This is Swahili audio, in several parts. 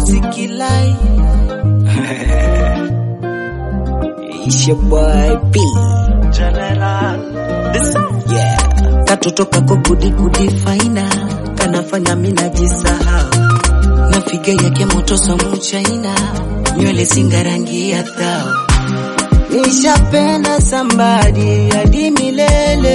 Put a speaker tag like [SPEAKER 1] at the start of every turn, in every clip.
[SPEAKER 1] Music Live. It's your boy B.
[SPEAKER 2] General.
[SPEAKER 1] Yeah. Katoto kako kudi kudi faina kanafanya mina jisahau na figa yake moto somu chaina nywele singa rangi ya thao nishapenda sambadi hadi milele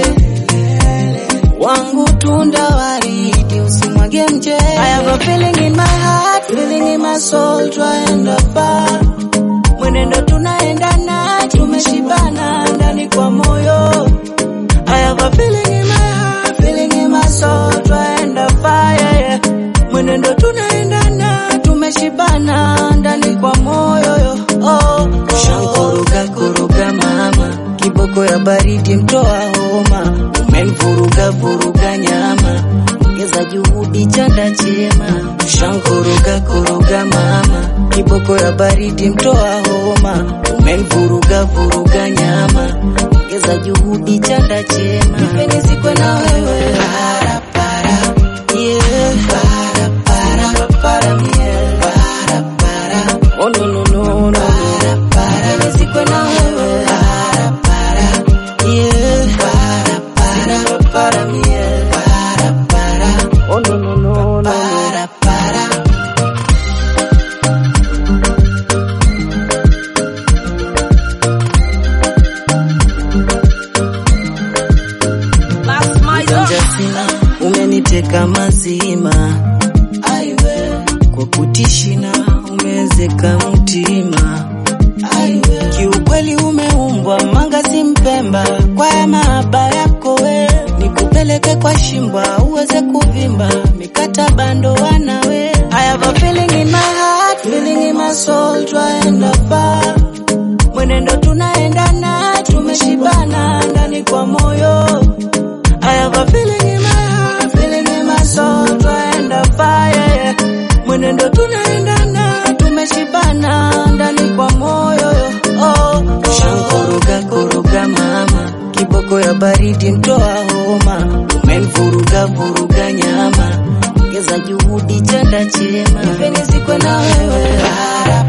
[SPEAKER 1] wangu tunda waridi usimwage mje I have a feeling in my heart feeling in my soul twaenda far mwenendo tunaendana tumeshibana ndani kwa moyo I have a feeling in my heart, feeling in my soul, twaenda fire, yeah. Mwenendo tunaendana, tumeshibana ndani kwa moyo yo. Oh, shankoroga koroga mama, kiboko ya baridi mtoa homa, umenivuruga vuruga nyama, ongeza juhudi chanda chema. Shankoroga koroga mama, kiboko ya baridi mtoa homa, umenivuruga vuruga nyama, ongeza juhudi chanda chema. Nipeni sikwe na wewe para para yeah para para para yeah para para oh no no no no para para Nipeni sikwe na wewe para para yeah para para para yeah para para oh no no no no para para Ujanja sina, umeniteka mazima, aiwe kwa kutishina, umezeka mtima, aiwe kiukweli umeumbwa manga si mpemba, kwa ya mahaba yako we nikupeleke kwa shimbwa uweze kuvimba, mikataba ndoa nawe. I have a feeling in my heart, feeling in my soul, twaenda far mwenendo tunaendana, tumeshibana ndani kwa moyo I have a feeling in my heart, feeling in my soul, twaenda fire, yeah. Mwenendo tunaendana, tumeshibana ndani kwa moyo yo. Oh, shankoroga koroga mama, kiboko ya baridi mtoa homa, umenivuruga vuruga nyama, ongeza juhudi chanda chema, nipeni sikwe na wewe para